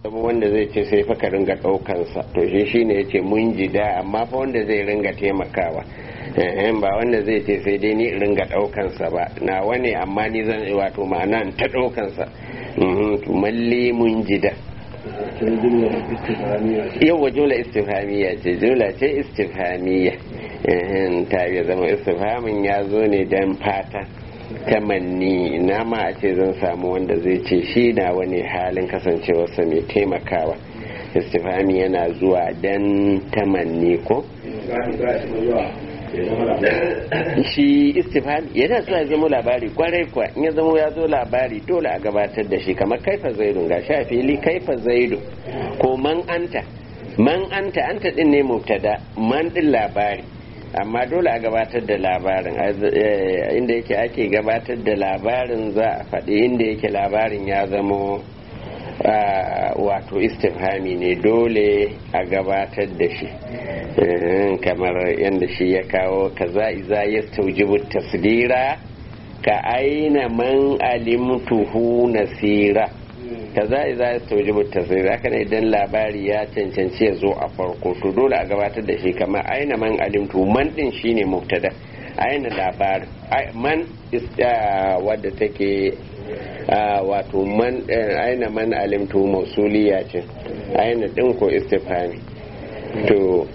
wanda zai ce sai fa ka ringa ɗaukansa to shi shine ya ce mun jida amma fa wanda zai ringa taimakawa ba wanda zai ce sai dai ni ringa ɗaukansa ba na wani amma ni zan wato ma'ana ta ɗaukansa malli mun jida yau jumla istifhamiyya ce jumla ce istifhamiyya ta ya zama istifhamin ya zo ne dan fata tamanni na ma a ce zan samu wanda zai ce shi na wani halin kasancewarsa mai taimakawa istifhami yana zuwa dan tamanni ko shi istifhami yana zuwa ya zama labari kwarai kwa in ya zama ya zo labari dole a gabatar da shi kamar kaifa zaidu ga sha fili kaifa zaidu ko man anta man anta anta din ne mubtada man din labari amma dole a gabatar da labarin inda yake ake gabatar da labarin za a faɗi inda yake labarin ya zamo wato istifhami ne dole a gabatar da shi kamar yadda shi ya kawo kaza iza ya staujibu tasdira ka aina man alimtuhu nasira kaza iza ya staujibu tasdira haka ne idan labari ya cancanci ya zo a farko to dole a gabatar da shi kamar aina man alimtuhu man din shine mubtada aina labarin man wadda take wato man aina man alimtu mausuliya ce aina din ko istifhami to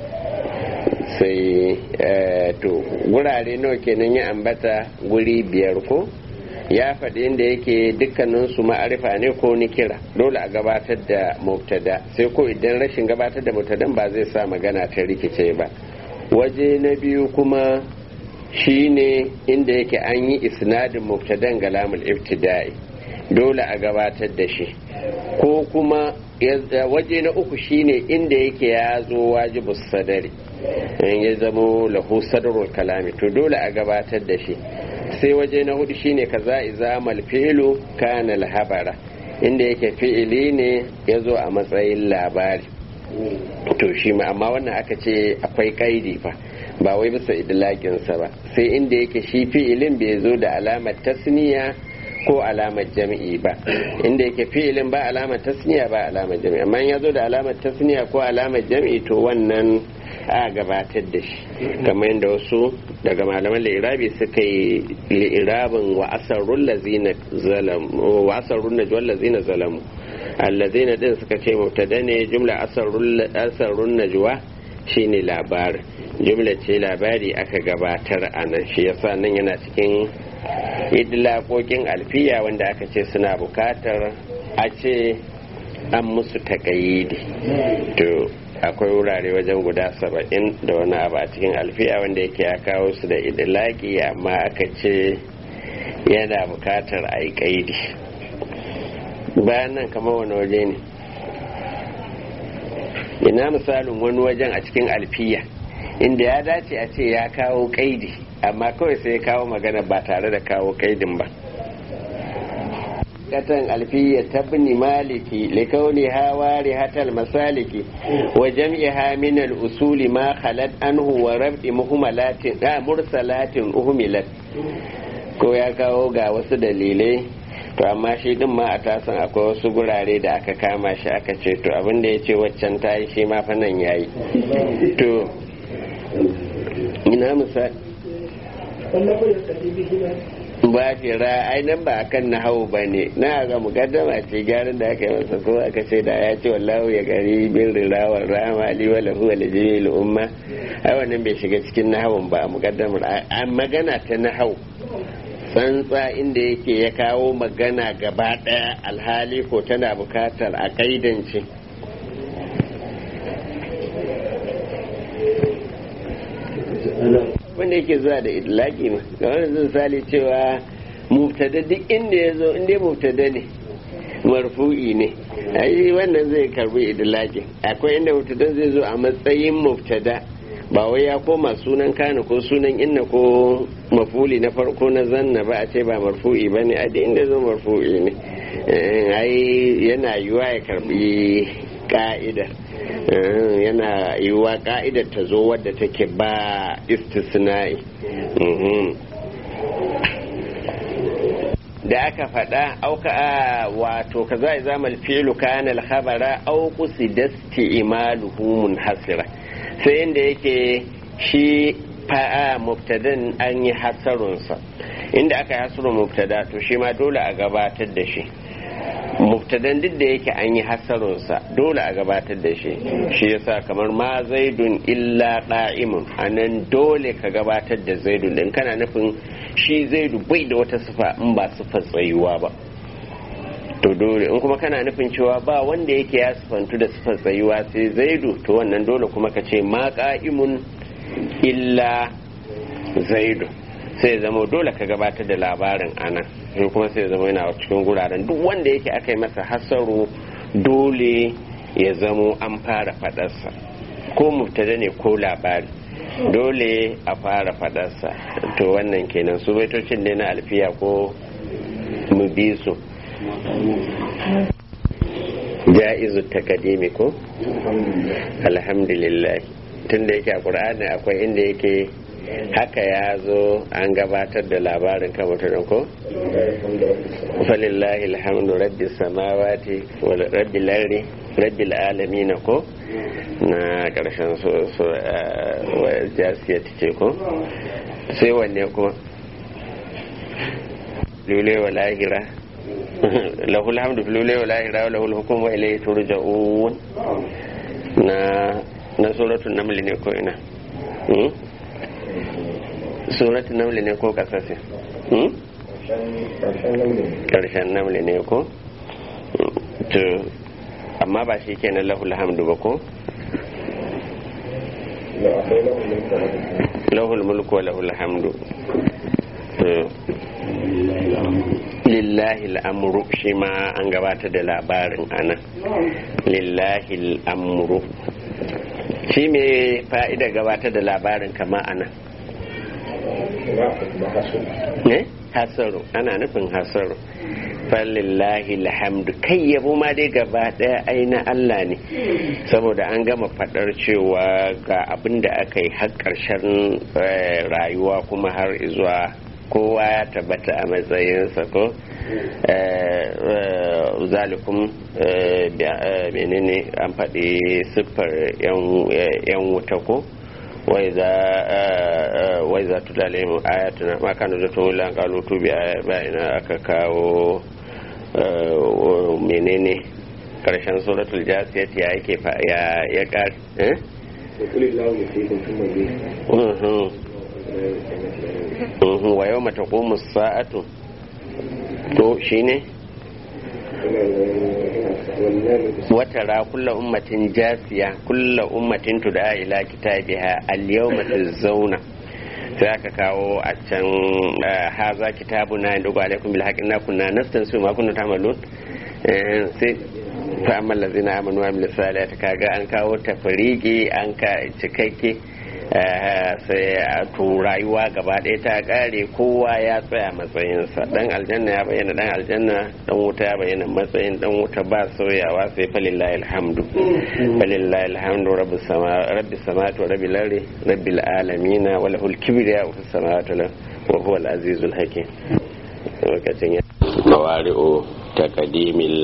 sai to wurare nawa kenan ya ambata guri biyar ko ya faɗi inda yake dukkanin su ma'arifa ne ko ni kira dole a gabatar da mubtada sai ko idan rashin gabatar da mubtadan ba zai sa magana ta rikice ba waje na biyu kuma shine inda yake an yi isnadin mubtadan ga lamul ibtida'i dole a gabatar da shi ko kuma waje na uku shine inda yake ya zo wajibu sadari in ya zamo lahu sadarul kalami to dole a gabatar da shi sai waje na hudu shine kaza iza malfilu kana habara inda yake fi'ili ne ya zo a matsayin labari to shi ma amma wannan aka ce akwai kaidi fa ba wai bisa idlaƙinsa ba sai inda yake shi fi'ilin bai zo da alamar tasniya ko alamar jami'i ba inda yake fi'ilin ba alamar tasniya ba alamar jami'i amma ya zo da alamar tasniya ko alamar jami'i to wannan a gabatar da shi kamar yadda wasu daga malaman lirabi suka yi lirabin wa asarrun lazina zalamu wa asarrun najwal lazina zalamu allazina din suka ce mubtada ne jumla asarrun najwa shine labarin jumla ce labari aka gabatar a nan shi yasa nan yana cikin idlaƙoƙin alfiya wanda aka ce suna bukatar a ce an musu takayidi to akwai wurare wajen guda saba'in da wani abu a cikin alfiya wanda yake ya kawo su da idlaki amma aka ce yana bukatar a yi kaidi bayan nan kamar wani waje ne ina misalin wani wajen a cikin alfiya inda ya dace a ce ya kawo kaidi amma kawai sai ya kawo magana ba tare da kawo kaidin ba katan alfiya tabni maliki likauni hawari hatal masaliki wa jam'iha min al-usuli ma khalat anhu wa rabdi muhmalatin da mursalatin uhmilat ko ya kawo ga wasu dalilai to amma shi din ma a tasan akwai wasu gurare da aka kama shi aka ce to abin da ya ce waccan ta yi shi ma fa nan yayi to ina misali ba fira ai nan ba akan na hau ba ne na ga mukaddama ce gyaran da aka yi masa ko aka ce da ya ce wallahu ya gari bin rirawar rama ali wa lahu wa lijil umma ai wannan bai shiga cikin nahawun ba mukaddamar an magana ta nahau tsantsa inda yake ya kawo magana gaba daya alhali ko tana bukatar a kaidance wanda yake zuwa da idlaki ma ga wani zan sali cewa mubtada duk inda ya zo inda mubtada ne marfu'i ne ai wannan zai karbi idlaki akwai inda mubtada zai zo a matsayin mubtada ba wai ya koma sunan kana ko sunan inna ko mafuli na farko na zanna ba a ce ba marfu'i ba ne a da inda zo marfu'i ne ai yana yiwa ya karbi ka'idar yana yiwuwa ka'idar ta zo wadda take ba istisna'i da aka faɗa auka wato ka za zama fi'lu kana al-khabara aw qusida isti'maluhu munhasira sai inda yake shi fa'a mubtadan an yi hasarunsa inda aka yi hasarun mubtada to shi ma dole a gabatar da shi mubtadan duk da yake an yi hasarunsa dole a gabatar da shi shi yasa kamar ma zaidun illa da'imun anan dole ka gabatar da zaidun din kana nufin shi zaidu bai da wata sifa in ba sifar tsayuwa ba to dole in kuma kana nufin cewa ba wanda yake ya sifantu da sifar tsayuwa sai zaidu to wannan dole kuma ka ce ma ka'imun illa zaidu sai zama dole ka gabatar da labarin anan sai kuma sai zama yana cikin guraren duk wanda yake aka yi masa hasaru dole ya zamo an fara fadarsa ko mubtada ne ko labari dole a fara fadarsa to wannan kenan su baitocin ne na alfiya ko mu bi su ja'izu takadimi ko alhamdulillah tun da yake a ƙur'ani akwai inda yake haka ya zo an gabatar da labarin kan mutum ko falillahi alhamdu rabbi samawati wa rabbi lardi rabbi alamin ko na karshen so so jasiya ce ko sai wanne kuma lule wa lahira lahul hamdu lule wa lahira wa lahul hukum wa ilayhi turja'un na na suratul naml ne ko ina suratul naml ne ko kasase karshen naml ne ko to amma ba shi kenan lahul hamdu ba ko lahul mulku wa lahul hamdu lillahi al'amuru shi ma an gabata da labarin ana lillahi al'amuru shi me fa'ida gabata da labarin kama ana ne hasaru ana nufin hasaru falillahi alhamdu kai yabo ma dai gaba daya aina Allah ne saboda an gama fadar cewa ga abin da aka yi har karshen rayuwa kuma har zuwa kowa ya tabbata a matsayinsa ko zalikum menene an faɗi siffar yan wuta ko wai za tu dalimu ayatuna ma kanu da tun wulan kalutu ina aka kawo menene karshen suratul jasiyat ya yake ya ya kar eh wa yau mata sa'atu to shine watara kulla ummatin jasiya kulla ummatin tuda ila kitabiha al-yawma tuzawna sai aka kawo a can haza kitabuna inda ga alaikum bil haqqi kunna nastansu ma kunna tamalun sai fa amma allazina amanu wa amilus salihati kaga an kawo tafriki an ka cikakke sai to rayuwa gaba ɗaya ta ƙare kowa ya tsaya matsayinsa dan aljanna ya bayyana dan aljanna dan wuta ya bayyana matsayin dan wuta ba sauyawa sai falillahi alhamdu falillahi alhamdu rabbis sama rabbis samawati wa rabbil ardi rabbil alamin wa lahul kibriya fis samawati wa huwa al azizul hakim lokacin ya mawari'u taqdimil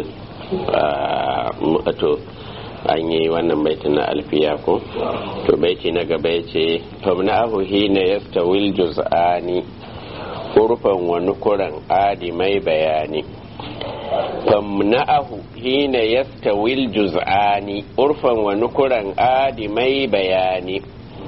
to an yi wannan baiti na alfiya ko to baiti na gaba ya ce famna'ahu hina yastawil juz'ani urfan wa nukuran adi mai bayani famna'ahu hina yastawil juz'ani urfan wa nukuran adi mai bayani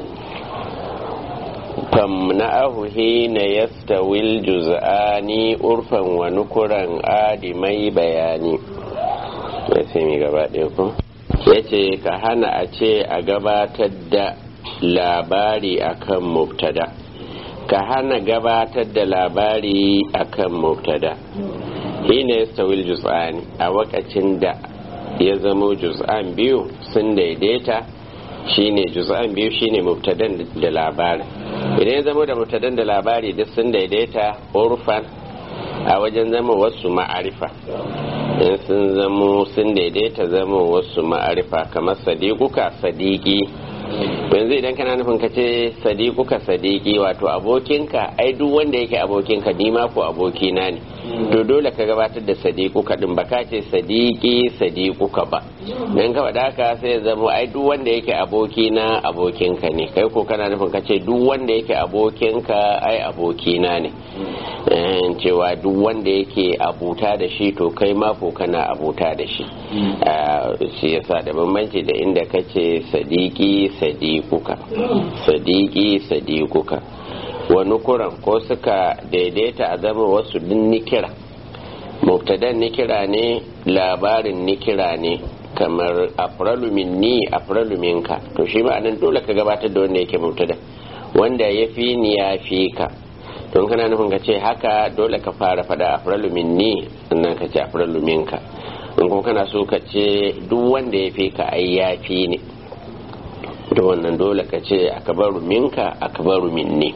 famna'ahu hina yastawil juz'ani urfan wa nukuran adi mai bayani sai mi gaba ɗaya ko ya ce ka hana a ce a gabatar da labari akan mubtada ka hana gabatar da labari akan mubtada hina ya stawil juz'ani a wakacin da ya zamo juz'an biyu sun daidaita shine juz'an biyu shine mubtadan da labari idan ya zamo da mubtadan da labari duk sun daidaita urfan a wajen zama wasu ma'arifa in sun zamo sun daidaita zama wasu ma'arifa kamar sadiquka sadiki yanzu idan kana nufin ka ce sadiquka sadiki wato abokinka ai duk wanda yake abokinka ni ma ko abokina ne to dole ka gabatar da sadiquka din ba ka ce sadiqi sadiquka ba dan ka faɗa haka sai ya zama ai duk wanda yake aboki na abokinka ne kai ko kana nufin ka ce duk wanda yake abokinka ai abokina ne cewa duk wanda yake abuta da shi to kai ma ko kana abuta da shi shi yasa da bambanci da inda ka ce sadiki sadiquka sadiki sadiquka wani kuran ko suka daidaita a zama wasu din nikira mubtadan nikira ne labarin nikira ne kamar afralu minni afralu minka to shi ma'anan dole ka gabatar da wanda yake mubtada wanda ya fi ni ya fi ka don kana nufin ka ce haka dole ka fara fada afralu minni sannan ka ce afralu minka in kuma kana so ka ce duk wanda ya fi ka ai ya fi ni da wannan dole ka ce akabaru minka akabaru minni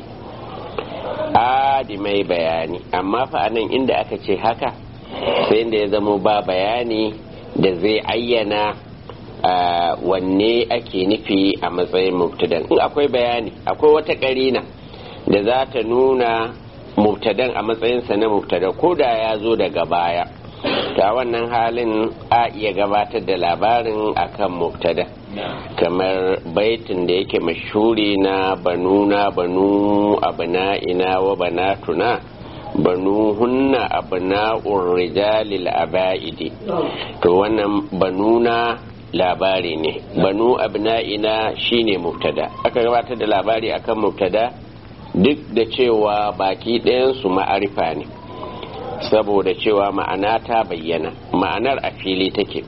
adi mai bayani amma fa anan inda aka ce haka sai inda ya zamo ba bayani da zai ayyana wanne ake nufi a matsayin mubtadan in akwai bayani akwai wata karina da za ta nuna mubtadan a matsayinsa na mubtada ko da ya zo daga baya ta wannan halin a iya gabatar da labarin akan mubtada kamar baitin da yake mashuri na banuna banu abna'ina wa banatuna banu hunna abna'ur rijalil aba'idi to wannan banuna labari ne banu abna'ina shine mubtada aka gabatar da labari akan mubtada duk da cewa baki ɗayansu ma'arifa ne saboda cewa ma'ana ta bayyana ma'anar a fili take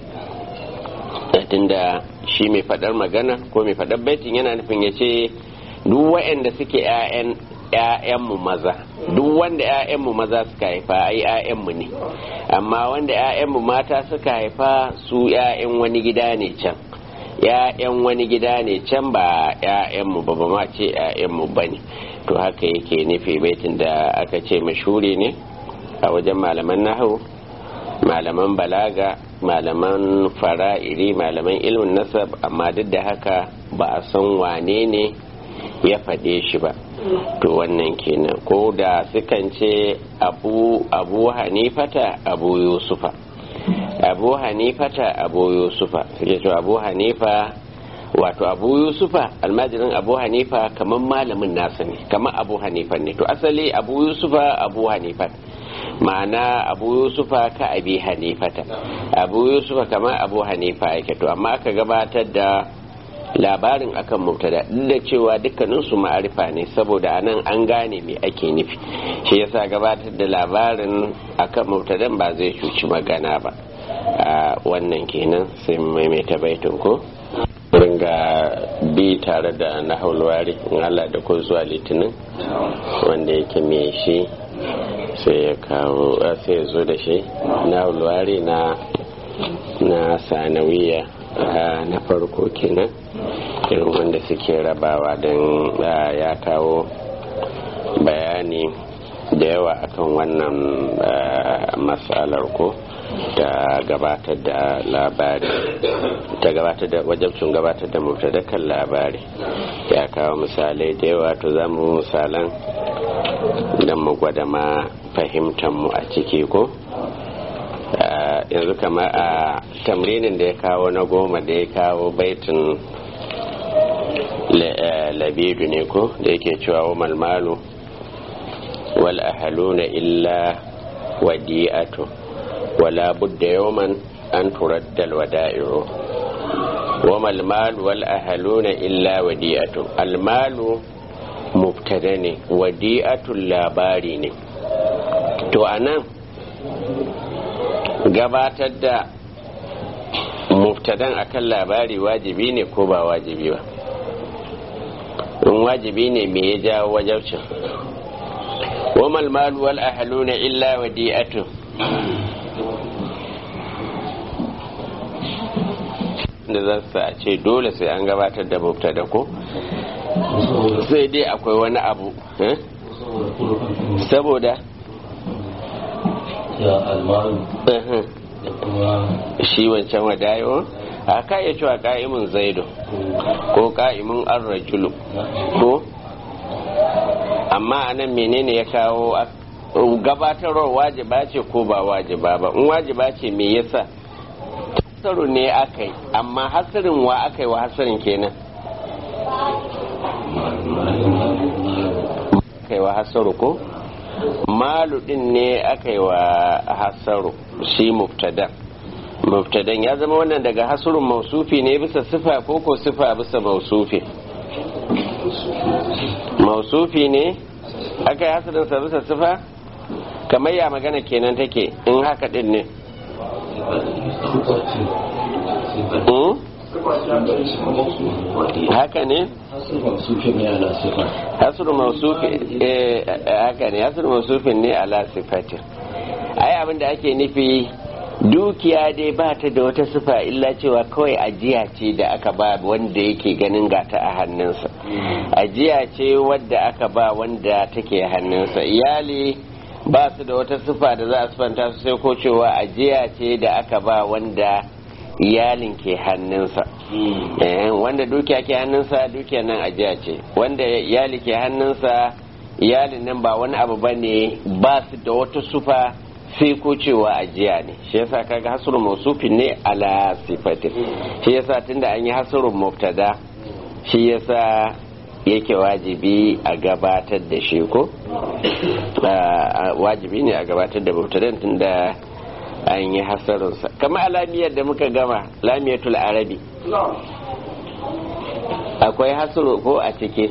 tunda shi mai faɗar magana ko mai faɗar baitin yana nufin ya ce duk waɗanda suke 'ya'yanmu maza duk wanda 'ya'yanmu maza suka haifa ai 'ya'yanmu ne amma wanda 'ya'yanmu mata suka haifa su 'ya'yan wani gida ne can 'ya'yan wani gida ne can ba 'ya'yanmu ba ba ma ce 'ya'yanmu ba ne to haka yake nufi baitin da aka ce mashuri ne a wajen malaman nahu malaman balaga malaman fara'iri malaman ilmin nasab amma duk da haka ba a san wane ne ya faɗe shi ba to wannan kenan ko da sukan ce abu abu hanifata abu yusufa abu hanifata abu yusufa suke cewa abu hanifa wato abu yusufa almajirin abu hanifa kamar malamin nasa ne kamar abu hanifa ne to asali abu yusufa abu hanifa ma'ana abu yusufa ka abi hanifata abu yusufa kamar abu hanifa yake to amma aka gabatar da labarin akan mubtada duk da cewa dukkanin su ma'arifa ne saboda anan an gane me ake nufi shi yasa gabatar da labarin akan mubtadan ba zai cuci magana ba a wannan kenan sai maimaita baitin ko ringa bi tare da na haulwari in Allah da ko zuwa litinin wanda yake me shi sai ya kawo sai ya zo da shi na haulwari na na sanawiya na farko kenan irin wanda suke rabawa don ya kawo bayani da yawa akan wannan matsalar ko ta gabatar da labari ta gabatar da wajabcin gabatar da mubtadakan labari ya kawo misalai da yawa to za mu misalan don mu gwada ma fahimtar mu a ciki ko yanzu kamar a tamrinin da ya kawo na goma da ya kawo baitin labidu ne ko da yake cewa wa malmalu wal ahaluna illa wadi'atu wala budda yawman an turaddal wada'iru wa malmalu wal ahaluna illa wadi'atu almalu mubtada ne wadi'atul labari ne to anan gabatar da mubtadan akan labari wajibi ne ko ba wajibi ba in wajibi ne me ya jawo wajabcin وما المال والأهلون إلا وديئته da za su a ce dole sai an gabatar da mubtada ko sai dai akwai wani abu saboda ya almaru da kuma shi wancan wadayo a ka iya cewa ka'imin zaido ko ka'imin arrajulu ko amma anan menene ya kawo gabatarwar wajiba ce ko ba wajiba ba in wajiba ce me yasa hasaru ne aka yi amma hasarin wa aka yi wa hasarin kenan aka yi wa hasaru ko malu din ne aka yi wa hasaru shi mubtada mubtadan ya zama wannan daga hasurun mausufi ne bisa sifa ko ko sifa bisa mausufi mausufi ne aka yi hasarinsa bisa sifa kamar ya magana kenan take in haka din ne haka ne hasuru mausufi haka ne hasuru mausufin ne ala sifatin ai abin da ake nufi dukiya dai ba ta da wata sifa illa cewa kawai ajiya ce da aka ba wanda yake ganin gata a hannunsa ajiya ce wadda aka ba wanda take hannunsa iyali ba su da wata sifa da za a sifanta su sai ko cewa ajiya ce da aka ba wanda iyalin ke hannunsa wanda dukiya ke hannunsa dukiya nan ajiya ce wanda iyali ke hannunsa iyalin nan ba wani abu ba ne ba su da wata sufa sai ko cewa ajiya ne shi yasa kaga hasrun mausufin ne ala sifatin shi yasa tunda an yi hasrun mubtada shi yasa yake wajibi a gabatar da shi ko wajibi ne a gabatar da mubtadan tunda an yi hasarunsa kamar alamiyar da muka gama lamiyatul arabi akwai hasuru ko a ciki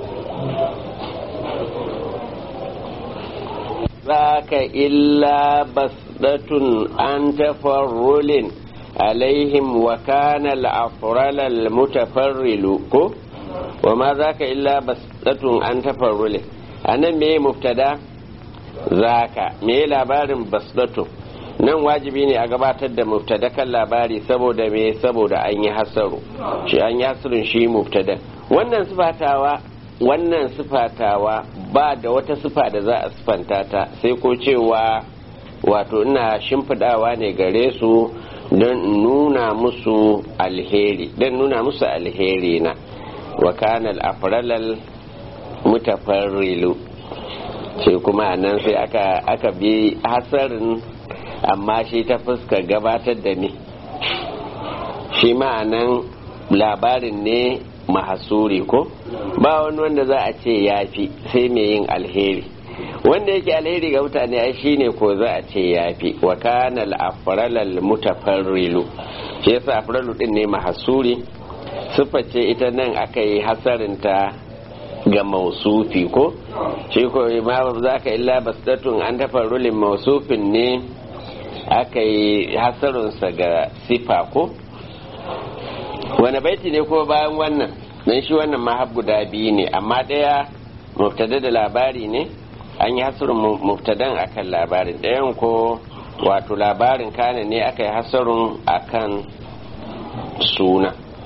ذاك إلا بسدة عن تفرل عليهم وكان الأفرل المتفرل وما ذاك إلا بسدة عن تفرل أنا مي مبتدا ذاك مي labarin basdatu nan wajibi ne a gabatar da mubtadakan labari saboda me saboda an yi hasaru shi an yi hasarun shi mubtada wannan sifatawa wannan sifatawa ba da wata sifa da za a sifanta ta sai ko cewa wato ina shimfidawa ne gare su don nuna musu alheri don nuna musu alheri na wa kana al-afralal mutafarrilu sai kuma nan sai aka aka bi hasarin amma shi ta fuska gabatar da ni shi ma'anan labarin ne mahasuri ko ba wani wanda za a ce ya fi sai mai yin alheri wanda yake alheri ga mutane ai shine ko za a ce ya fi wa kana al mutafarrilu shi yasa afralu din ne mahasuri siffa ce ita nan aka yi hasarinta ga mausufi ko shi ko ma za ka illa basdatun an tafarrulin mausufin ne aka yi hasarinsa ga sifa ko wani baiti ne ko bayan wannan don shi wannan mahab guda biyu ne amma ɗaya mubtada da labari ne an yi hasarin mubtadan akan labarin ɗayan ko wato labarin kana ne aka yi hasarin akan suna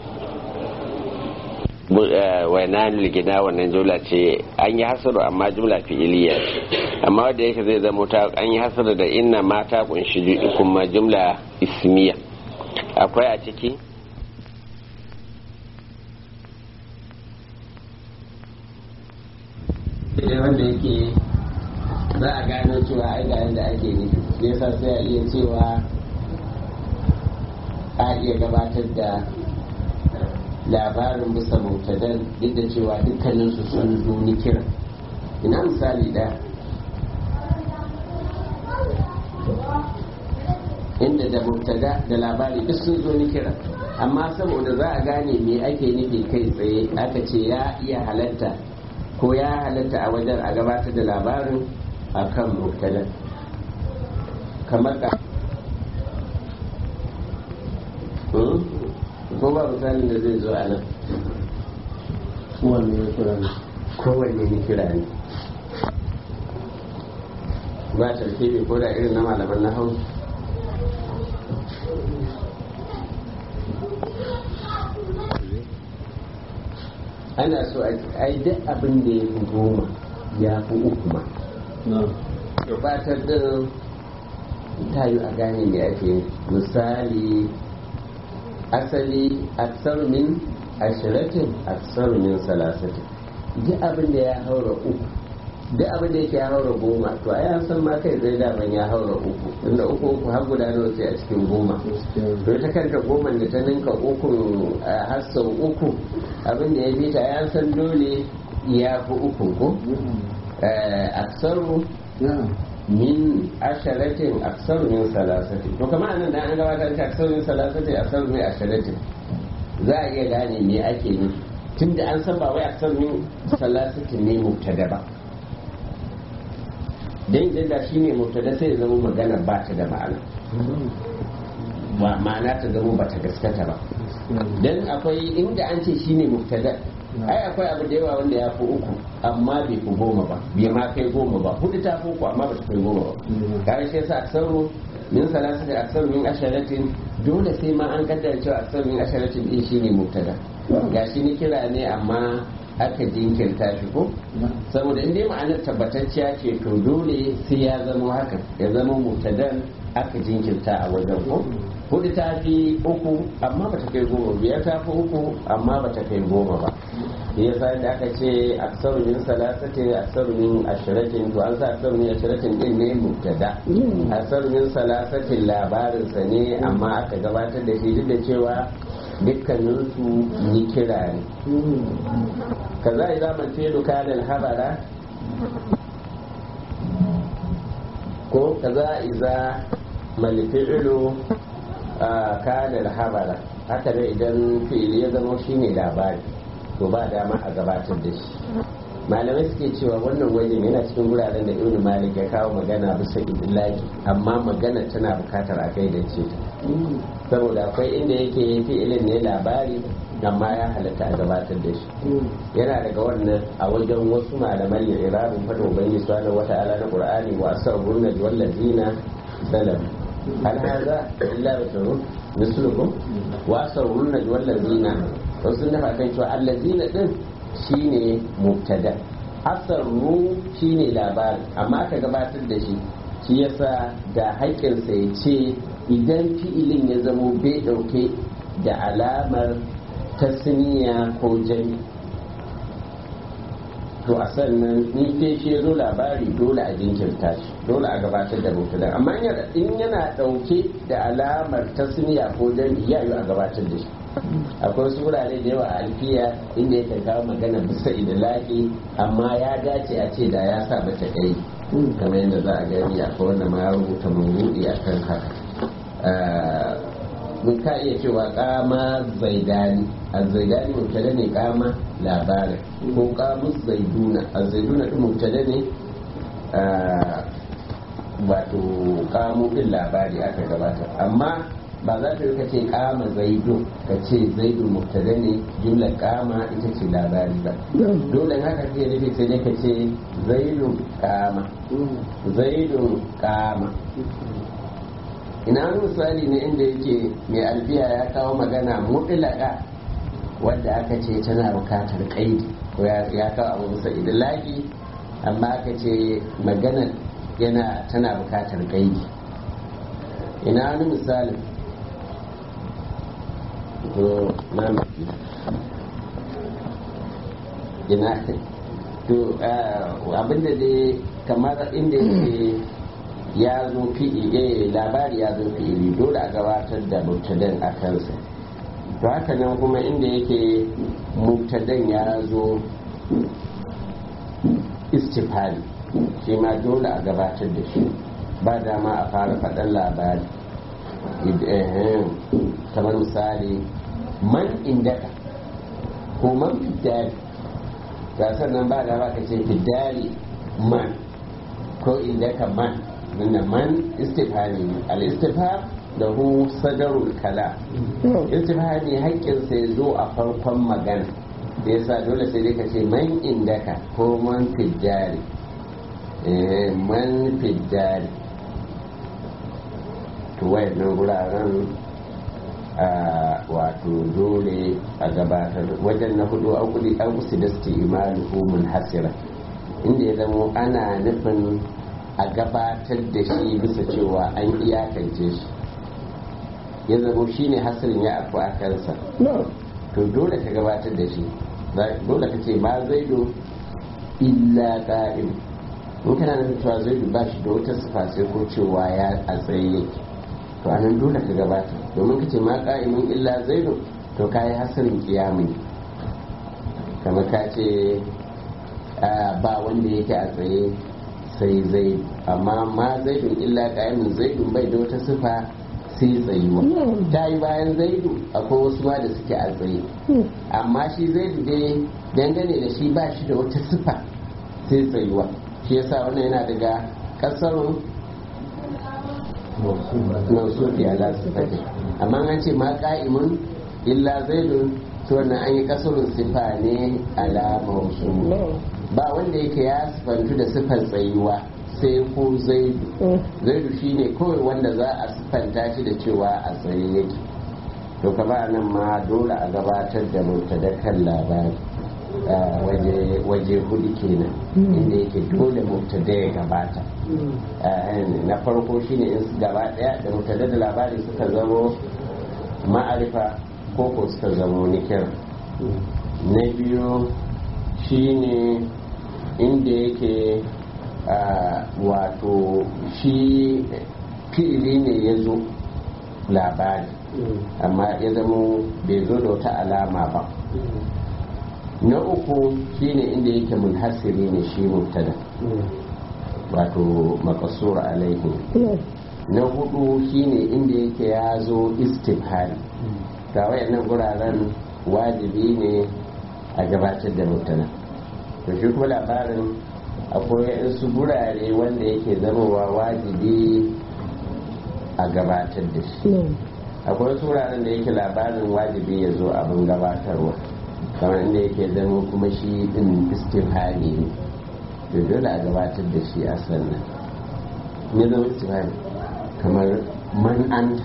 waina ligina wannan jumla ce an yi hasaru amma jumla fi'iliya amma wadda yake zai zama ta an yi hasaru da inna ma ta kunshi kuma jumla ismiya akwai a ciki sai wanda yake za a gano cewa ai ga yadda ake nufi sai yasa sai a iya cewa a iya gabatar da labarin bisa mutadan duk da cewa dukkaninsu sun zo ni kira ina misali ɗaya inda da mubtada da labari duk sun zo ni kira amma saboda za a gane me ake nufi kai tsaye aka ce ya iya halatta ko ya halatta a wajen a gabatar da labarin a kan mubtada kamar ka ko ba misalin da zai zo a nan kowanne ya kira ne kowanne ni kira ne ba tarkibi ko da irin na malaman na hau ana so a yi duk abin da ya fi goma ya fi uku ma gabatar da ta yi a gane da ake misali asali aksar min ashiratin aksar min salasatin duk abin da ya haura uku duk abin da yake ya haura goma to a yan san ma kai zai daman ya haura uku inda uku uku har guda nawa sai a cikin goma to ta kanta goma da ta ninka uku har sau uku abin da ya bi ta yan san dole ya fi uku ko aksaru min asharatin aksaru min salasatin to kamar anan da an gabatar da aksaru min salasatin aksaru min asharatin za a iya gane me ake nufi tunda an san ba wai aksaru min salasatin ne mubtada ba dan idan da shine mubtada sai ya zama magana ba ta da ma'ana ba ma'ana ta zama ba ta gaskata ba dan akwai inda an ce shine mubtada ai akwai abu da yawa wanda ya fi uku amma bai fi goma ba bai ma kai goma ba hudu ta fi uku amma ba ta kai goma ba kare shi yasa aksaru min salasa da aksaru min asharatin dole sai ma an kaddara cewa aksaru min asharatin din shine mubtada gashi ni kira ne amma aka jinkirta shi ko saboda in dai ma'anar tabbatacciya ce to dole sai ya zama haka ya zama mubtadan aka jinkirta a wajen ko hudu ta fi uku amma ba ta kai goma biyar ta fi uku amma ba ta kai goma ba ya sa da aka ce aksaru min salasatin aksaru min ashiratin to an sa aksaru min ashiratin din ne mubtada aksaru min salasatin labarinsa ne amma aka gabatar da shi duk da cewa dukkaninsu ni kira ne kaza idan man fi'lu kana habara ko kaza iza mal fi'lu kana habara haka ne idan fi'ili ya zama shine labari to ba dama a gabatar da shi malamai suke cewa wannan wajen yana cikin wuraren da ibnu malik ya kawo magana bisa idlaki amma magana tana bukatar a kai da ce saboda akwai inda yake fi'ilin ne labari amma ya halatta a gabatar da shi yana daga wannan a wajen wasu malaman ya irabin fadin ubangiji subhanahu wata'ala na qur'ani wa asrarun najwa wallazina salam hal hadha illa basharun mislukum wa asrarun najwa wallazina wasu sun dafa kan cewa allazina din shine mubtada asarru shine labari amma aka gabatar da shi shi yasa da haƙƙinsa ya ce idan fi'ilin ya zamo bai ɗauke da alamar tasniya ko jami to a sannan ni ke shi ya zo labari dole a jinkirta shi dole a gabatar da mubtada amma in yana ɗauke da alamar tasniya ko jami ya yi a gabatar da shi akwai wasu wurare da yawa a alfiya inda yake kawo magana bisa idilaki amma ya dace a ce da ya sa mata kai kamar yadda za a gani akwai wanda ma ya rubuta murudi a kan haka mun ka iya cewa kama zaidani a zaidani mubtada ne kama labarin ko kamus zaiduna a zaiduna din mubtada ne wato kamu din labari aka gabata amma ba za ta yi ka ce kama zaidu ka ce zaidu mubtada ne jumlar kama ita ce labari ba dole haka ke nufi sai dai ka ce zaidu kama zaidu kama ina wani misali ne inda yake mai albiya ya kawo magana mutlaka wadda aka ce tana bukatar kaidi ko ya kawo abu bisa idilaki amma aka ce magana yana tana bukatar kaidi ina wani misalin ko na ina to abinda dai kamar inda yake ya zo fi'ili labari ya zo fi'ili dole a gabatar da mubtadan a kansa to haka nan kuma inda yake mubtadan ya zo istifali shi ma dole a gabatar da shi ba dama a fara faɗan labari kamar misali man indaka ko man fidari ga sannan ba da ba ka ce fidari man ko indaka man nuna man istifhami al-istifham da hu sadarul kala istifhami haƙƙin sai zo a farkon magana da yasa dole sai dai ka ce man indaka ko man fidari man fidari to wayannan wuraren wato dole a gabatar wajen na hudu an kudi an kusi da suke imalu mun hasira inda ya zamo ana nufin a gabatar da shi bisa cewa an iyakance shi ya zamo shi ne hasirin ya afu a kansa to dole ka gabatar da shi dole ka ce ma zaido illa ƙa'im in kana nufin cewa zaidu ba shi da wata sifa sai ko cewa ya a tsaye yake to anan dole ka gabata domin ka ce ma ka'imin illa zaidu to ka yi hasirin kiyamun kamar ka ce ba wanda yake a tsaye sai zaidu amma ma zaidun illa ka'imin zaidun bai da wata sifa sai tsayuwa ta yi bayan zaidu akwai wasu ma da suke a tsaye amma shi zaidu dai dangane da shi ba shi da wata sifa sai tsayuwa shi yasa wannan yana daga kasarun mausufi ala sifati amma an ce ma ka'imun illa zaidun to wannan an yi kasarun sifa ne ala mausu ba wanda yake ya sifantu da sifar tsayuwa sai ko zaidu zaidu shine kawai wanda za a siffanta shi da cewa a tsaye yake to kama nan ma dole a gabatar da mutadakan labari waje hudu kenan inda yake dole mubtada ya gabata na farko shine in gaba daya da mubtada da labari suka zamo ma'arifa ko ko suka zamo nikir na biyu shine inda yake wato shi fi'ili ne ya zo labari amma ya zamo bai zo da wata alama ba na uku shine inda yake munhasiri ne shi mubtada wato makasura alaihi na hudu shine inda yake ya zo istifhari ga wayannan guraren wajibi ne a gabatar da mubtada to shi kuma labarin akwai wasu gurare wanda yake zamowa wajibi a gabatar da shi akwai wasu wuraren da yake labarin wajibi ya zo abin gabatarwa kamar inda yake zama kuma shi din istifhari ne to dole a gabatar da shi a sannan ne zama istifhari kamar man an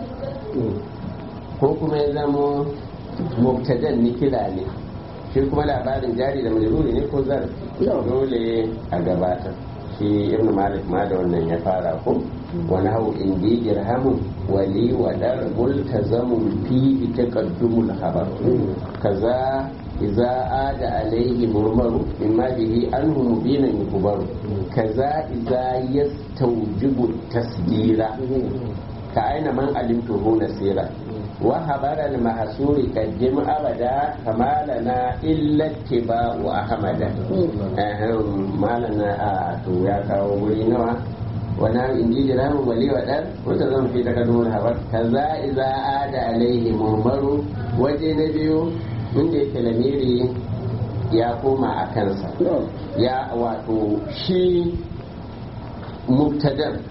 ko kuma ya zama mubtadan nikila ne shi kuma labarin jari da majruri ne ko zar dole a gabatar shi ibn malik ma da wannan ya fara ko wani hau indi dirhamun wali wa dar multazamun fi taqaddumul khabar kaza idza ada alayhi murmaru mimma bihi anhu mubinan yukhbaru kaza idza yastawjibu tasdira ka aina man alimtuhu nasira wa habara al-mahsuri qaddim abada kama lana illa tibau ahmada malana a to ya kawo guri nawa wani inji jiramin wali wa ɗan wata zan fi daga nuna habar kaza iza ada alaihi murmaru waje na biyu inda yake lamiri ya koma a kansa ya wato shi mubtadar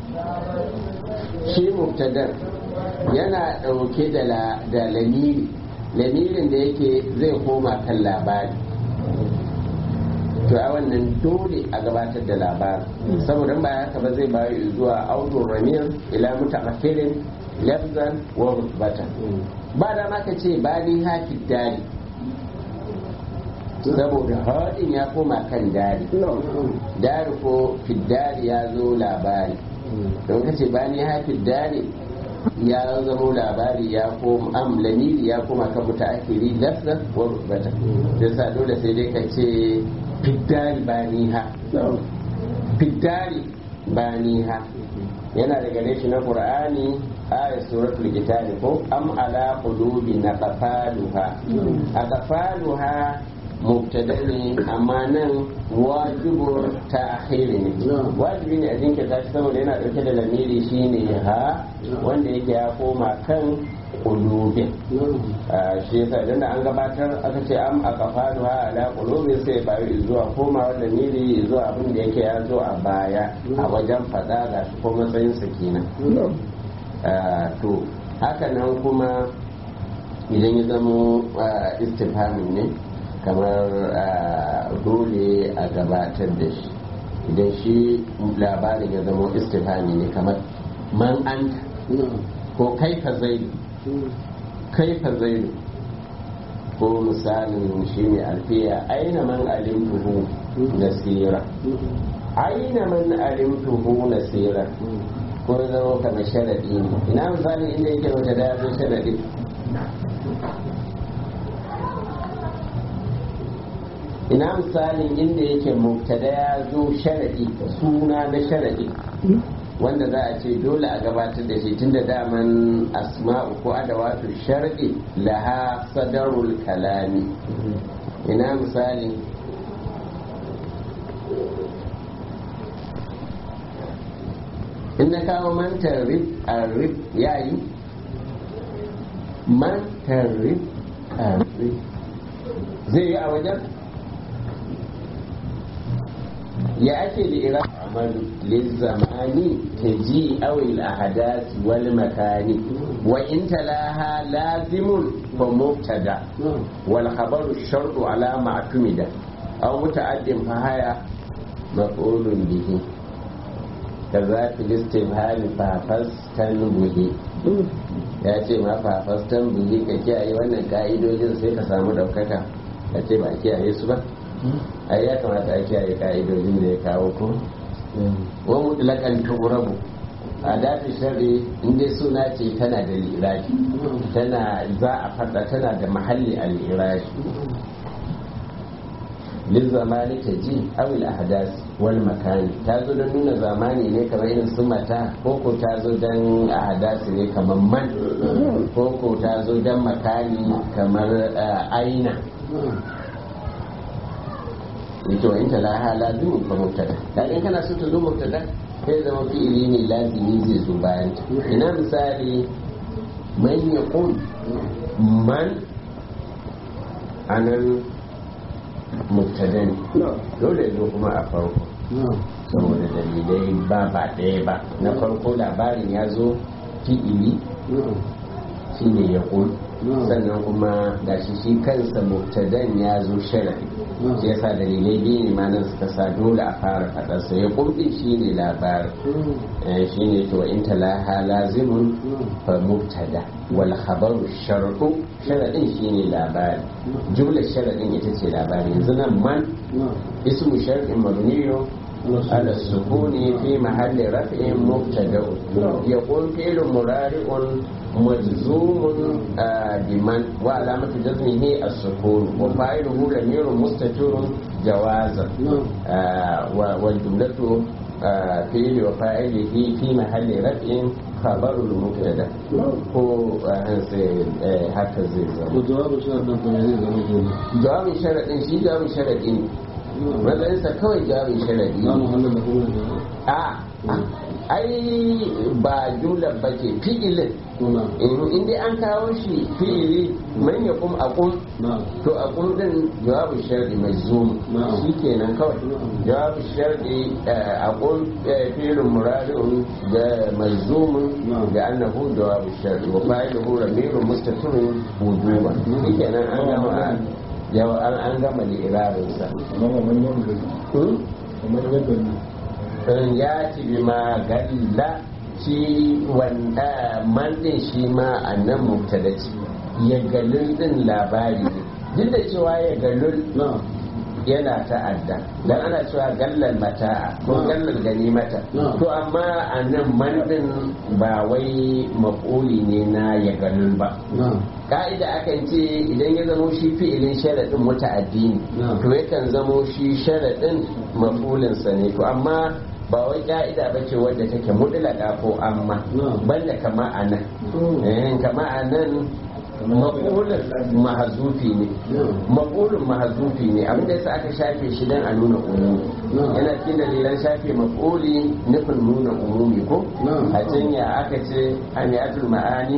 shi mubtadar yana ɗauke da lamiri lamirin da yake zai koma kan labari to a wannan dole a gabatar da labarin saboda ba haka ba zai bayu zuwa audun ramir ila mutamakirin lafzan wa rutbatan ba da maka ce ba ni hafi dari saboda haɗin ya koma kan dari dari ko fiddari ya zo labari don ka ce ba ni hafi dari ya zamo labari ya koma am lamiri ya koma kan mutaakhiri lafzan wa rutbatan sai sa dole sai dai ka ce fiddari baniha fiddari baniha yana daga reshi na qur'ani ayat suratul kitab ko am ala qulubi naqfaluha aqfaluha mubtada ne amma nan wajibu ta'khir ne wajibi ne a jinkirta shi saboda yana dauke da lamiri shine ha wanda yake ya koma kan qulubin shi yasa idan da an gabatar aka ce am a kafaru ha ala qulubin sai bayu zuwa koma wanda miri zuwa abin da yake ya zo a baya a wajen fada ga shi ko matsayin sa kenan to haka nan kuma idan ya zamo istifhamin ne kamar dole a gabatar da shi idan shi labarin ya zama istifhami ne kamar man anta ko kaifa zaidu kaifa zaidu ko misalin shi ne alfiya aina man alimtuhu nasira aina man alimtuhu nasira ko zama kamar sharadi ne ina misalin inda yake wata da ya zo sharadi ina misalin inda yake mubtada ya zo sharadi suna na sharadi wanda za a ce dole a gabatar da shi tunda daman asma'u ko adawatu sharadi laha sadarul kalami ina misali in na kawo mantar rib a rib yayi mantar rib a rib zai yi a wajen ya ake da ira amalu lizzamani ta ji awil ahadasi wal makani wa in talaha lazimun fa mubtada wal khabaru shartu ala ma'tumida aw muta'addin fa haya maf'ulun bihi kaza filistifhali fafastan buhi ya ce ma fafastan buhi ka kiyaye wannan ka'idojin sai ka samu daukaka a ce ba kiyaye su ba ai ya kamata a kiyaye ka'idojin da ya kawo ko wa mutlakan turabu a dafi shari inda suna ce tana da lirashi tana za a fada tana da mahalli a lirashi lil zamani ta ji awil ahdas wal makani ta zo don nuna zamani ne kamar irin su mata ko ko ta zo don ahdasi ne kamar man ko ko ta zo don makani kamar aina ita wa inta laha lazimin fa mubtada dan in kana so ta zo mubtada sai zama fi'ili ne lazimi zai zo bayan ta ina misali man yaqul man anan mubtada ne dole zo kuma a farko saboda dalilai ba ba ɗaya ba na farko labarin ya zo fi'ili shi ne ya sannan kuma gashi shi kansa mubtadan ya zo sharadi shi yasa dalilai biyu ne ma nan suka sa dole a fara faɗarsa ya kumɗin shi ne labarin shi ne to in talaha lazimun fa mubtada wal khabaru sharɗu sharadin shi ne labari jumlar sharadin ita ce labari yanzu nan man ismu sharɗin mabniyo على السكون في محل رفع مبتدا يقول فعل مضارع مجزوم بمن وعلامة جزمه السكون وفاعله ضمير مستتر جوازا والجملة فعل وفاعله في محل رفع خبر المبتدا هو هكذا وجواب شرط فمن جواب شرط شي جواب شرط matsayinsa kawai jawabin sharadi لا محل له من a ai ba jumlar ba ke fi'ilin هنا in dai an kawo shi fi'ili man ya kum a kum نعم to a kum din jawabin sharadi mai zoom Na'am. shi kenan kawai jawabin sharadi a kum fi'ilin murari'un da mai zoomin Na'am. da annahu jawabin sharadi wa fa'iluhu ramirun mustatirun wujuba shi kenan an gama yawa an an gama li'irarinsa amma man yanda Hmm? kamar yadda ne in ya ci bi ma galla shi wanda man din shi ma a nan mubtada ce ya galul din labari ne duk da cewa ya galul نعم yana ta'adda dan ana cewa gallal mata'a ko Na'am. gallal ganimata Na'am. to amma a nan man din ba wai maƙuli ne na ya galul ba نعم ka'ida akan ce idan ya zamo shi fi'ilin sharaɗin muta'addi ne Na'am. to yakan zamo shi sharaɗin mafulinsa ne to amma ba wai ka'ida ba ce wadda take mutlaka ko amma Na'am. banda kama a nan Mm. Eh, kama a nan mafulin mahazufi ne Na'am. mafulin mahazufi ne abinda yasa aka shafe shi dan a nuna umumi Na'am. yana cikin dalilan shafe mafuli nufin nuna umumi ko Na'am. a can ya aka ce amiyatul ma'ani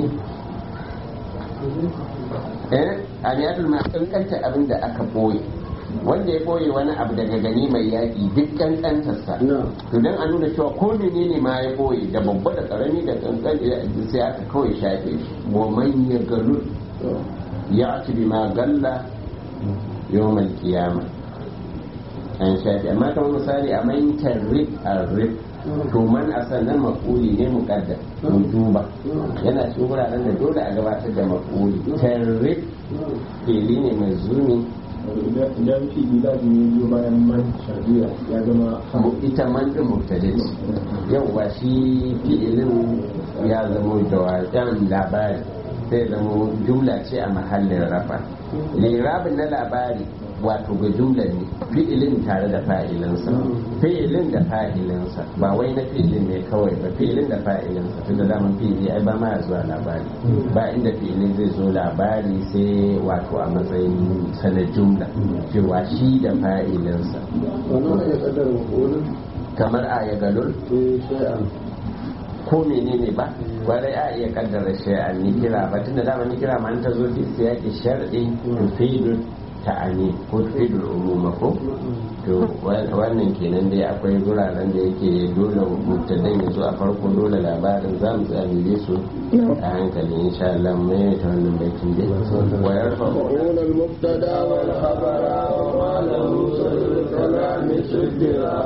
eh amiyatul ma'ani kankanta abin da aka boye wanda ya boye wani abu daga gani mai yaƙi duk kankantarsa نعم to dan a nuna cewa ko menene ma ya boye da babba da karami da kankan sai aka kawai shafe shi wa man ya galu ya ci bi ma galla yawmal qiyama an shafe amma kamar misali a man tarrif arif to man a sannan mafuli ne muqaddam wujuba yana cikin wuraren da dole a gabatar da mafuli tarrif fili ne mai zumi idan fi ilaji ne biyo bayan man shari'a ya zama ita man din mubtada ce yau ba shi fi'ilin ya zama jawaban labari sai zama jumla ce a mahallin rafa lirabin na labari wato ga jumla ne fi'ilin tare da fa'ilinsa fi'ilin da fa'ilinsa ba wai na fi'ilin ne kawai ba fi'ilin da fa'ilinsa tunda daman fi'ili ai ba ma ya zuwa labari ba inda fi'ilin zai zo labari sai wato a matsayin sanar jumla cewa shi da fa'ilinsa wannan ya kaddara wani kamar a ya galul shay'an ko menene ba kwarai a iya kaddara shay'an ni kira ba tunda dama ni kira ma an ta zo fi siyaki shar'i tufidul ta'ani ko tufidul umuma ko to wannan kenan dai akwai guraren da yake dole mubtadan ya zo a farko dole labarin za mu tsabiye su a hankali insha Allah mai ta wannan baitin dai wa yarfa وقول المبتدا والخبر وما له سر الكلام سجرا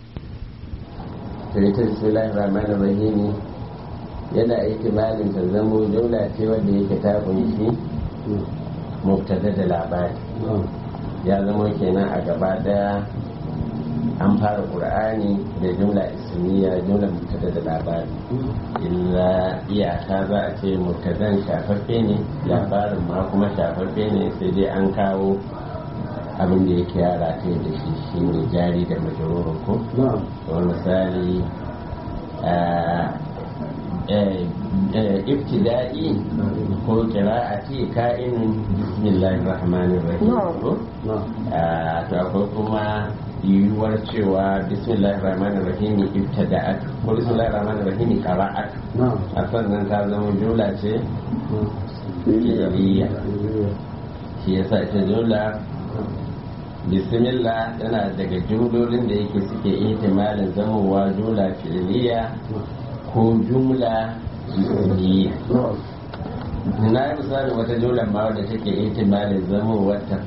to ita bismillahir rahmanir rahim yana ihtimalin ta zamo daula ce wanda yake ta kunshi mubtada da labari ya zama kenan a gaba daya an fara qur'ani da jumla ismiya jumla mubtada da labari illa iyaka za a ce mubtadan shafaffe ne labarin ma kuma shafaffe ne sai dai an kawo abin da yake yara ta da shi shine jari da majarurin ko نعم kamar misali ibtida'i ko kira'ati ka'in bismillahir rahmanir rahim ko نعم Ah, to akwai kuma yiwuwar cewa bismillahir rahmanir rahim ibtida'at ko bismillahir rahmanir rahim qira'at نعم a sannan ta zama jumla ce fi'liya shi yasa ita jumla bismillah tana daga jumlolin da yake suke ihtimalin zamowa jumla fi'liya ko jumla ismiya نعم na yi misali wata jumla ma wadda take ihtimalin zamowar ta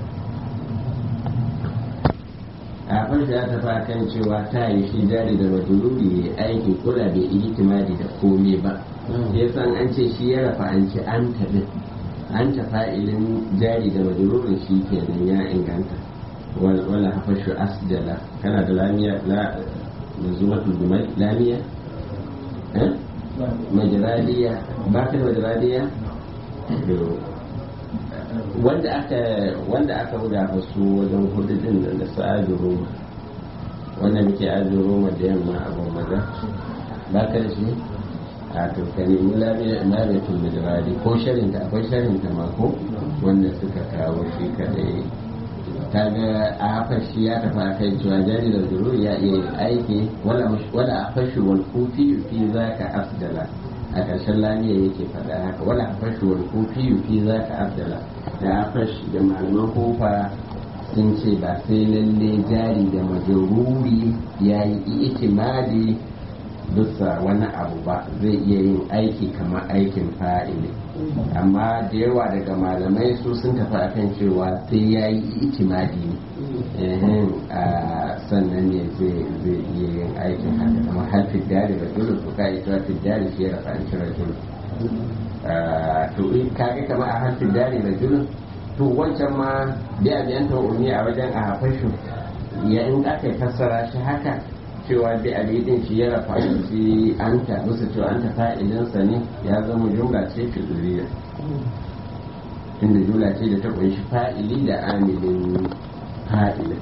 a farko ya tafi kan cewa ta yi shi jari da majururi ya aikin kula bai ihtimali da komai ba ya san an ce shi ya rafa an ce an tafi an ta fa'ilin jari da majururin shi kenan ya inganta wal- wala hafashu asjala kana da lamiya la manzumatul jumal lamiya eh majradiya ba ka da majradiya to wanda aka wanda aka huda fa su wajen hudu din da da su ajuruma wanda muke ajuruma da yamma a gwamnati ba ka da shi a to ka nemi lamiyatul majradi ko sharinta akwai sharinta ma ko wanda suka kawo shi kadai kaga a haka shi ya tafi a kai cewa jari da zuru ya iya yin aiki wala wala a fashi wal kufi fi zaka afdala a ƙarshen lamiya yake faɗa haka wala a fashi wal kufi fi zaka afdala da a fashi da malaman kofa sun ce ba sai lalle jari da majaruri ya yi itimadi bisa wani abu ba zai iya yin aiki kamar aikin fa'ili amma da yawa daga malamai su sun tafi akan cewa sai ya yi itimadi ne Ehem, a sannan ne zai zai iya yin aikin haka kamar har fiddari da dole su ka ita fiddari shi ya rafa an cire dole to in kaga kamar a har fiddari da dole to wancan ma da a biyan ta'uni a wajen a hafashu ya in aka fassara shi haka cewa bi alidin shi ya rafa shi an ta musu cewa an ta fa'ilinsa ne ya zama jumla ce fi'iliya inda jumla ce da ta kunshi fa'ili da amilin fa'ilin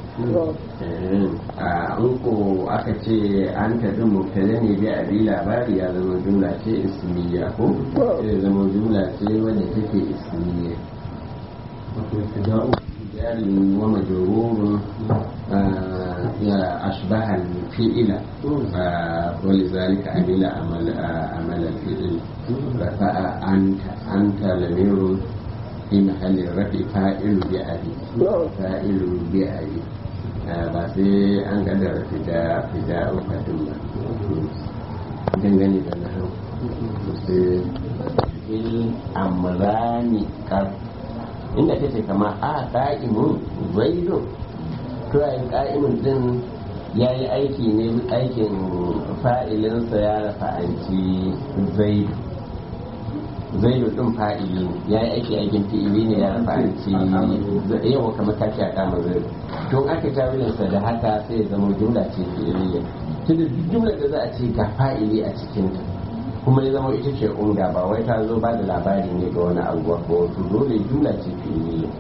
a in ko aka ce an ta din mubtada ne bi abi labari ya zama jumla ce ismiya ko sai zama jumla ce wanda take ismiya جار ومجرور آه، يا أشبه الفعل آه، ولذلك عمل عمل آه، عمل الفعل رفع أنت أنت لمير في محل الرفع فاعل بأبي فاعل بأبي ba sai an kadara fida fida ukatun ba dangane da na hau sai il amrani kar inda ta ce kama a ka'imun zaido to a ka'imun din ya yi aiki ne aikin fa'ilinsa ya rafa'anci zaido zaido din fa'ili ne ya yi aiki aikin fi'ili ne ya rafa'anci yawa kamar ta ce a kama zaido to aka tawilinsa da haka sai ya zama jumla ce fi'iliya tunda duk jumla da za a ce ga fa'ili a cikinta kuma ya zama ita ce umda ba wai ta zo ba da labari ne ga wani abu ba wato dole jumla ce fi'iliya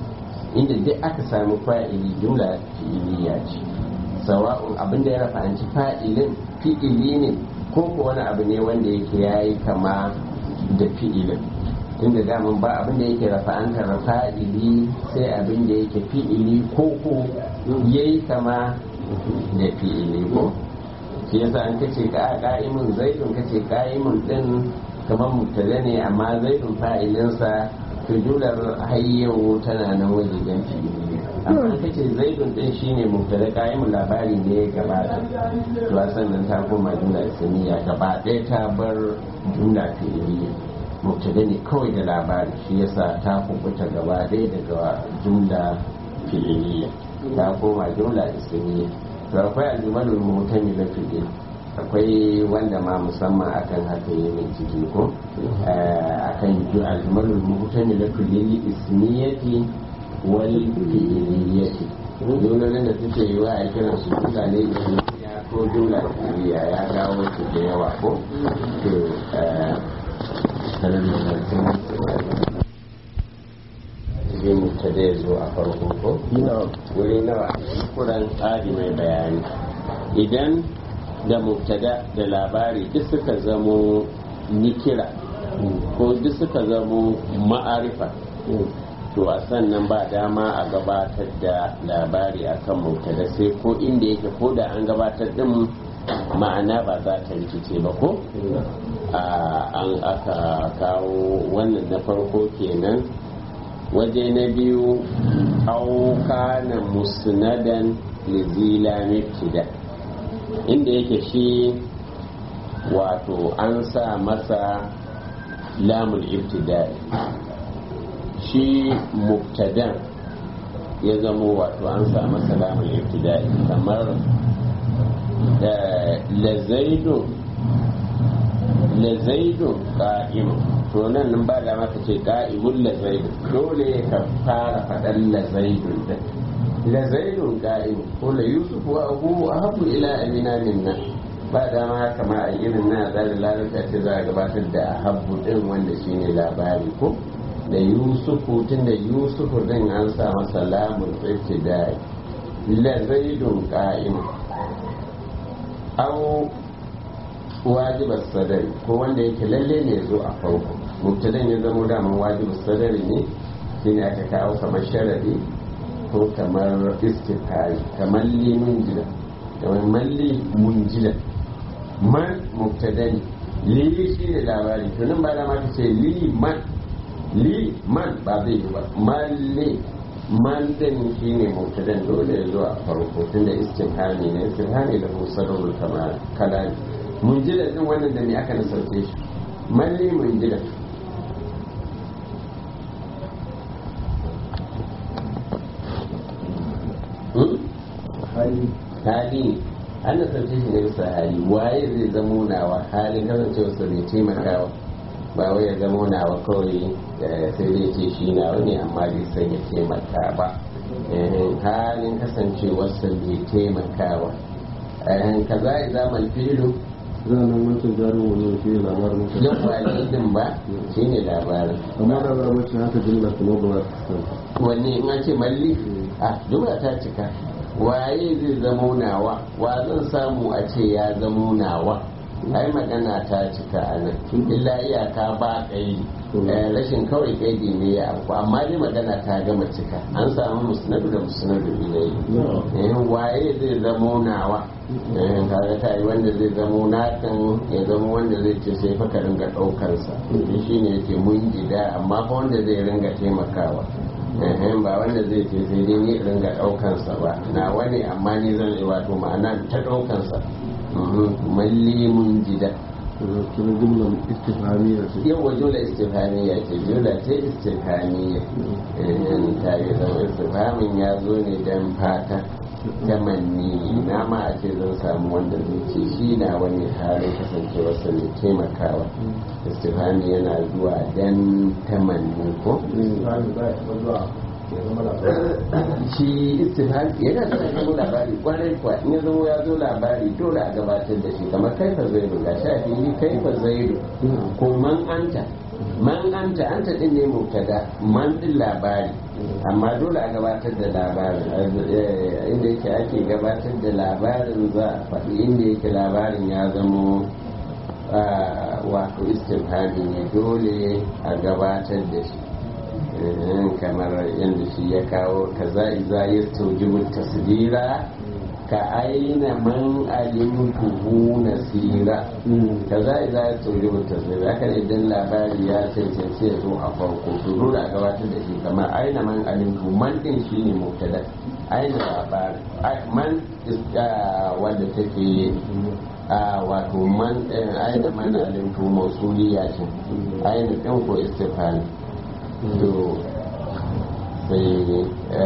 inda duk aka samu fa'ili jumla fi'iliya ce sawa'un abin da ya rafa'anci fa'ilin fi'ili ne ko ko wani abu ne wanda yake yayi kama da fi'ilin tunda daman ba abin da yake rafa'antar fa'ili sai abin da yake fi'ili ko ko yayi kama da fi'ili ko shi yasa an kace ka ka'imun zaidun kace ka'imun din kamar mubtada ne amma zaidun fa'ilinsa to jular hayyawo tana nan wajen fi'ili amma kace zaidun din shine mubtada qa'imun labari ne ya gabata to sannan ta koma jumla ismiya gaba ɗaya ta bar jumla fi'iliya mubtada ne kawai da labari shi yasa ta kubuta gaba ɗaya daga jumla fi'iliya ta koma jumla ismiya to akwai aljumalul mutamila fi'il akwai wanda ma musamman akan haka yi min ciki ko akan aljumalul mutamila fi'il ismiyati wal fi'iliyati jumlolin da suke yi wa a kiran su jumla ne ya ko jumla fi'iliya ya dawo su da yawa ko to zai mutu da ya zo a farko ko wuri nawa kuran tsari mai bayani idan da mubtada da labari duk suka zamo nikira ko duk suka zamo ma'arifa to a sannan ba dama a gabatar da labari akan mubtada sai ko inda yake ko da an gabatar din ma'ana ba za ta rikice ba ko an aka kawo wannan na farko kenan waje na biyu auka na musnadan lizila mibtida inda yake shi wato an sa masa lamul ibtidai shi mubtadan ya zamo wato an sa masa lamul ibtidai kamar da lazaidun lazaidun ka'imun to nan nan ba da maka ce ka'imun lazaidun dole ka fara faɗan lazaidun din lazaidun ka'imun ko la yusuf wa abu ahabu ila amina minna ba dama kama a irin na zari lalata ce za a gabatar da ahabu din wanda shine labari ko da yusufu tun da yusufu din an sa masa lamun ibtidai lazaidun ka'imun au wajibar sadari ko wanda yake lalle ne zo a farko mubtadan ya zamo daman wajibar sadari ne shine aka kawo kamar sharadi ko kamar istifari kamar li munjila kamar malli munjila man mubtadani li shi ne labari to nan ba da mata ce li man li man ba zai yi ba malli man din shi ne mubtadan dole ya zo a farko tunda istifhami ne istifhami da musadarul kamar kalami munjila din wannan da ne aka nasarce shi malli munjila hali an nasarce shi ne bisa hali waye zai zamo nawa halin kasancewa sa bai taimakawa ba wai ya zamo nawa kawai sai dai ce shi nawa ne amma bai san ya taimaka ba halin kasancewarsa bai taimakawa kaza ya zama filu zanen wancan jarin wani shi ne labarin mutum yan kwali din ba shi ne labarin amma da za mace haka jimla kuma ba za ta wanne in an ce malli a jumla ta cika waye zai zamo nawa wa zan samu a ce ya zamo nawa ai magana ta cika a nan illa iyaka ba kaidi rashin kawai kaidi ne ya abu amma dai magana ta gama cika an samu musnadu da musnadu ilai waye zai zamo nawa kaga ta yi wanda zai zamo nakan ya zamo wanda zai ce sai faka ringa ɗaukarsa shi ne yake mun gida amma fa wanda zai ringa taimakawa ba wanda zai ce sai dai ni ringa ɗaukansa ba na wani amma ni zan yi wato ma'ana ta ɗaukansa malli mun gida kuma jimla istifhamiyya ce yau wa jula istifhamiyya ce jula ce istifhamiyya ta yi zama istifhamin ya zo ne don fata tamanni na ma a ce zan samu wanda zai ce shi na wani halin kasancewarsa mai taimakawa istifhami yana zuwa dan tamanni ko shi istifhami yana da zama labari kwarai kwa in ya zama ya zo labari dole a gabatar da shi kamar kaifa zaidu ga shafi ni kaifa zaidu ko man anta man anta anta din ne mubtada man din labari amma dole a gabatar da labarin inda yake ake gabatar da labarin za a faɗi inda yake labarin ya zamo wato istifhami ne dole a gabatar da shi kamar yadda shi ya kawo kaza iza ya taujibu tasdira ka aina man alimtuhu nasira kaza iza ya taujibu tasdira haka idan labari ya cancanci ya zo a farko to dole a gabatar da shi kamar aina man alimtuhu man din shi ne mubtada aina labari man wanda take wato man aina man alimtuhu mausuliya ce aina ɗin ko istifhami to sai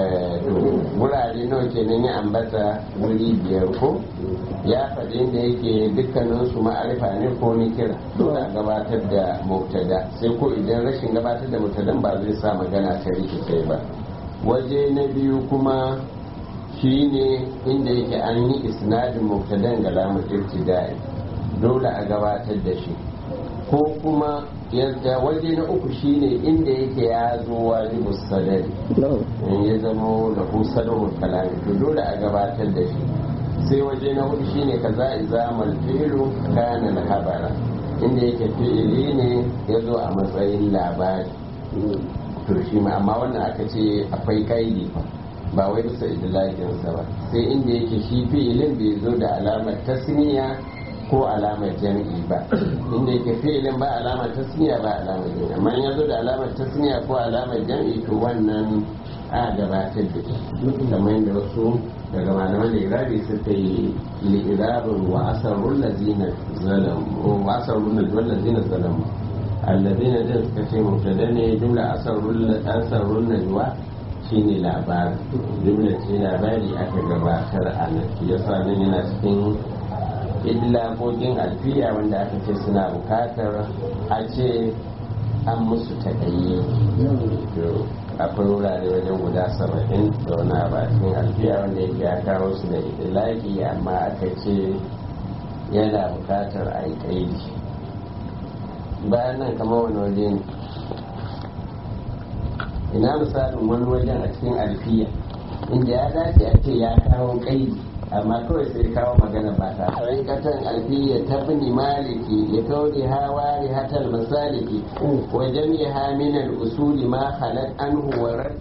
wurare nawa kenan ya ambata wuri biyar ko ya faɗi inda yake dukkanin su ma'arifa ne ko ni kira dole a gabatar da mubtada sai ko idan rashin gabatar da mubtadan ba zai sa magana ta rikice ba waje na biyu kuma shine inda yake an yi isnadin mubtadan ga lamun ibtida'i dole a gabatar da shi ko kuma yadda waje na uku shine inda yake ya zo wajibu sadari in ya zama da ku sadarwar kalami to dole a gabatar da shi sai waje na hudu shine kaza izamal fi'lu kana al-habara inda yake fi'ili ne ya zo a matsayin labari to shi ma amma wannan aka ce akwai kaidi ba wai bisa idlakinsa ba sai inda yake shi fi'ilin bai zo da alamar tasniya ko alamar jam'i ba inda yake fi'ilin ba alamar tasniya ba alamar jam'i amma ya zo da alamar tasniya ko alamar jam'i to wannan a gabatar da shi kamar yadda wasu daga malaman da irabi suka yi li'irabin wa asarun lazina zalam wa asarun lazina zalam alladina din suka ce mubtada ne jumla asarun asarun najwa shine labari jumla ce labari aka gabatar a nan yasa nan yana cikin idlaqoqin alfiya wanda aka ce suna bukatar a ce an musu taƙayye to akwai wurare wajen guda saba'in da wani abakin alfiya wanda yake ya kawo su da idlaqi amma aka ce yana bukatar a yi ƙaidi bayan nan kamar wani waje ne ina misalin wani wajen a cikin alfiya inda ya dace a ce ya kawo ƙaidi amma kawai sai kawo magana ba ta harikatan alfiya ta bini maliki ya kauri hawa hatal masaliki wa jami'a min al-usuli ma halat anhu wa